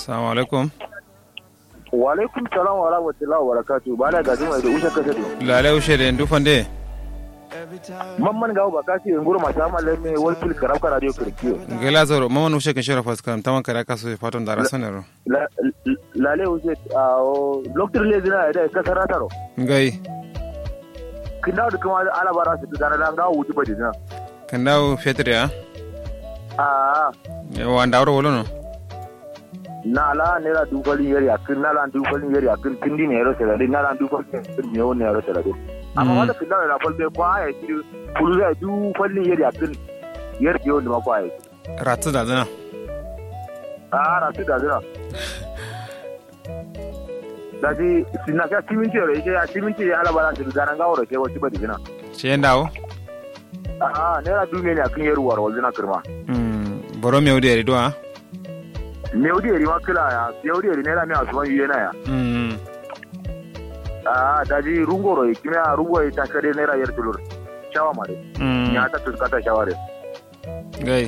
Assalamu alaikum. wa alaikum salam wa rahmatullahi wa barakatuh ba da gaji mai da usha kasa do Lale ushe da ndu fande. mamman gawo ba kasi in gurma ta malle me wal fil karab ka radio kirkiyo Gela zoro mama ushe kan shara fas karam taman kare kaso fatan da rasanero. la la le ushe a o doctor le dina da kasara taro Ngai kinda da kuma ala bara su da na gawo wuti ba dina kan dawo fetur ya. a Wa ndawro wolo no. na la ne la du falin yari akin na la du falin yari akin kindi ne yaro sala na la du falin yari ne woni yaro sala amma wanda kinda da falbe kwa ya ci kulu da du falin yari akin yari yo da ma kwa ya Ratu da zana. a ra su da zira da ji sina ka siminti yaro yake ya siminti ya ala bara su da nan gawo ke wacce ba dina Ce ndawo. a ne la du ne akin yari war wal dina kirma Mm boro me odi do ha. me odi yari ma kila ya me odi yari ne la me asuman yena ya Mm a da ji rungoro kime a rungo ta kare ne ra yar tulur shawa mare mm ya ta tuskata shaware ngai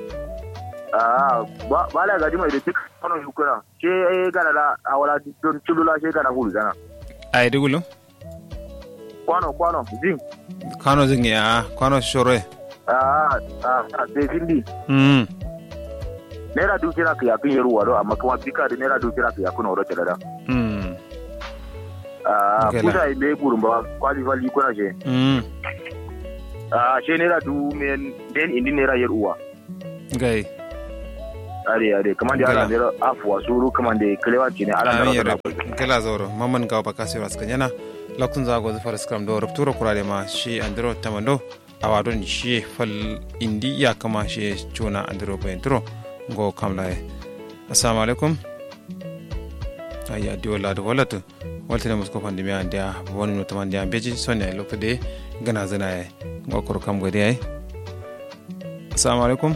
a ba ba la gaji mai da duk wannan yukura ke gana la awala don tulula ke gana hulu gana ai digulo. kwano kwano zin Kano zingi ya kano shore. a a a sai findi Mm naira duki na kiya kin yaruwa do amma kuma bika da naira duki na kiya kuna ro da mm a Okay, kusa ile kurun ba kwali fali kuna she mm a she naira du men den indi naira yaruwa ngai. are are kaman da Okay, ala naira afwa suru kaman da kalewa ce ne ala Amin ya naira rabu. Gela zoro maman gawa bakasi ras kanyana. Lakun za go zafar skram do ruptura kurare ma shi andro tamando. awadon shi fal indi ya kama shi chuna andro bentro go kamla assalamu alaikum ayya di wala do wala to waltene musko pandi mi andia woni no tamandi ambeji sonya lokto de gana zana e go kor kam godi ay assalamu alaikum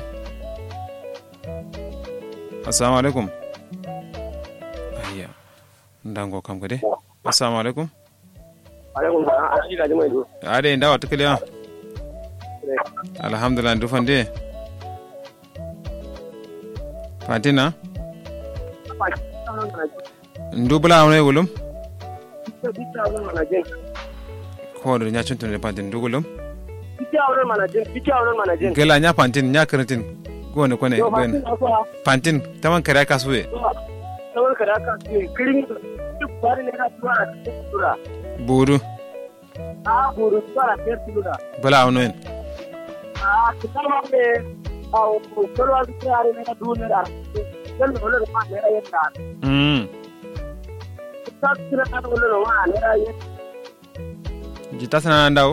assalamu alaikum ayya ndango kam godi assalamu alaikum alaikum salam a shi gaji mai do ade ndawa tukliya alhamdulillah ndu fande fatina ndu bula awne wulum ko do nya chuntun ne pantin ndu wulum gela nya pantin nya karatin go ne kone ben pantin taman kare ka suwe buru bula awne en mm jita sana ndaw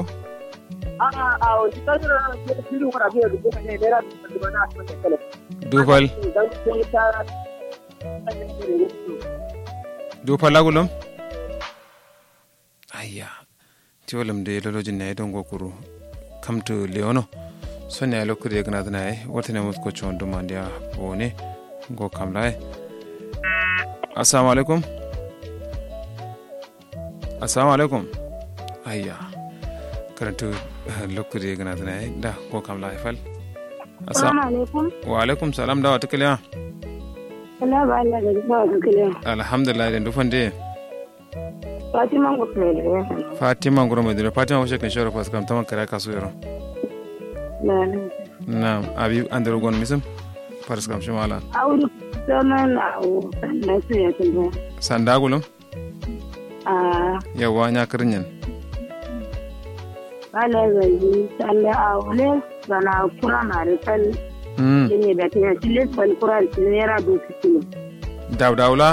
dufal dufal lagulum ayya ti wolum de lolojin ne don gokuru kamto leono sonya ya lokuri ya gana zana ya wata ne musu kocin wanda mandi ya bone go kamla ya assalamu alaikum assalamu alaikum ayya karantu lokuri ya gana zana ya da go kamla ya fal Assalamu alaikum. wa alaikum salam da wata kiliya Allah ba Allah da ba ga kile. alhamdulillah da dufan de Fatima ko ne da ya. fatima ngoro mai dure fatima washe kan shawara fas kam taman kare kasu yaro La la. na abi andro gon misam fars kam shi mala Auru sana na o na su ya tunda. sandagulum Ah, yawa nya kirinyan bala zai sanda aure bana kura na da kal mm ne da tiya tilis bal kura da nera do kilo. daw dawla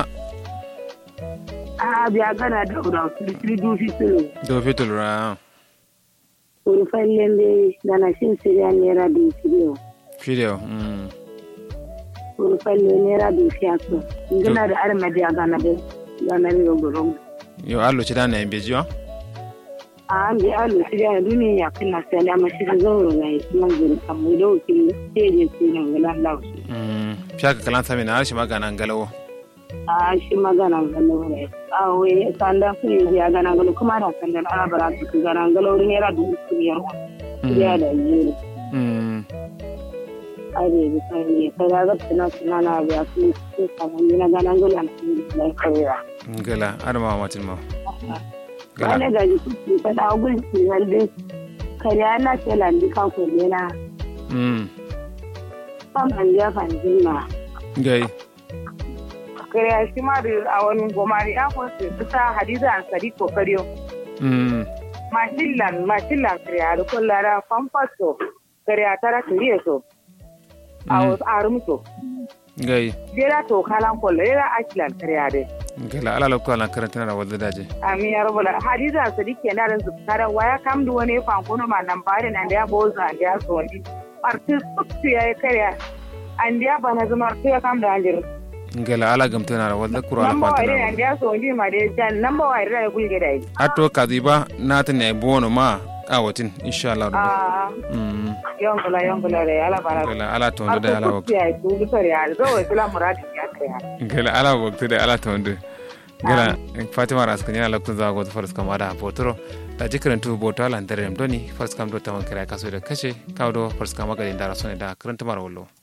Ah, biya gana da ura kili do kilo. do fitul ra Uru fallen be dana shin siriya nera do kilo. video mm Uru fallen nera do fiyaso. Ngina da armadi a gana da gana da gurung. yo allo ci dana en beji wa an bi alu shi da duniya ya kana sai da mashi da zauro na yi nan gurin amma da wakil sai da su nan gudan lausu mm fiaka kalan sami na arshi magana ngalawo a shi magana gano ne a wai sanda su yi ya gana gano kuma da sanda ana bara su gana gano ne ra dubu su biyar ya da yi mm are bi kan ne kada ga tana tana na biya su su samu ni na ganan gulan da kariya gala adama matin ma gala wani ga ji ta da gulci wanda kariya na ce landi kan ko ne na mm kan an ja kan jinna gai kariya shi ma da a wani gomari ya ko su ta hadiza an sadi ko kariyo mm mashillan mashillan kariya da kullara fampaso kariya tara kiriye so a wasu arumso gai jera to kalan kolla jera ashilan kariya dai gala ala lokko ala karanta na wadda daje Amin ya rabu hadiza an sadi ke narin zubtara waya kam da wani fankono ma nan bare nan da ya boza an da ya so wani artis su ya yi kariya an da ya bana zama artis ya kam da an jiru gala ala gamta na wadda kuro ala namba wa fata irin na an da ya so wani ma da ya jan namba wa irin ya gulge da yi ato kaziba na ta ne bono ma a watin insha Allah rabbi a mm yonkula yonkula da ya ala bara gala ala to da ala waktu ya yi tu bisar ya zo wa islam muradin ya kariya gala ala waktu da ala to gala fatima ras kan yana lokacin zago da faras kama da botoro da jikarin tu boto ala ndare doni faras kam do taman kira kaso da kashe kawo do faras kama ga da rasone da karanta mara wallo